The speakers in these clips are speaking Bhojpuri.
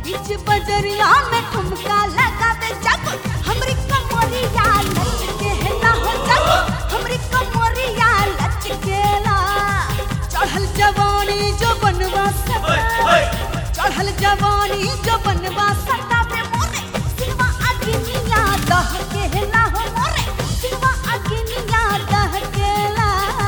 बीच बजरिया में ठुमका लगावे जब हमरी कमरिया लचके ना हो जब हमरी कमरिया लचकेला चढ़ल जवानी जो बनवा सता चढ़ल जवानी जो बनवा सता बे मोरे सिनवा अग्निया दह के ना हो मोरे सिनवा अग्निया दह केला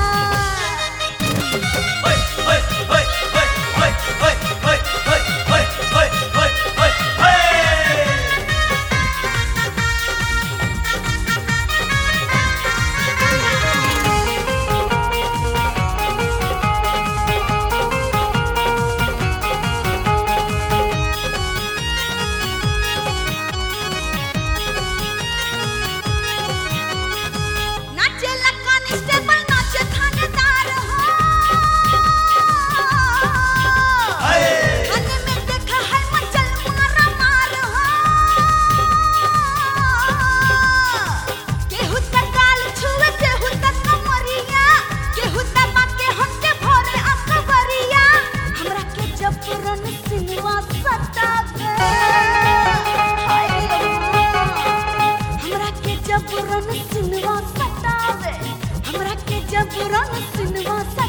नाचे कांस्टेबल नाचे थानेदार हो थाने में देखा है मचल मारा मार हो केहू त काल छुए केहू त कमरिया केहू त बाके हंसे भोरे अखबरिया हमरा के जबरन सिनवा सतावे हाय अम्मा। हमरा के जबरन सिनवा सतावे हमरा के जबरन सिनवा सतावे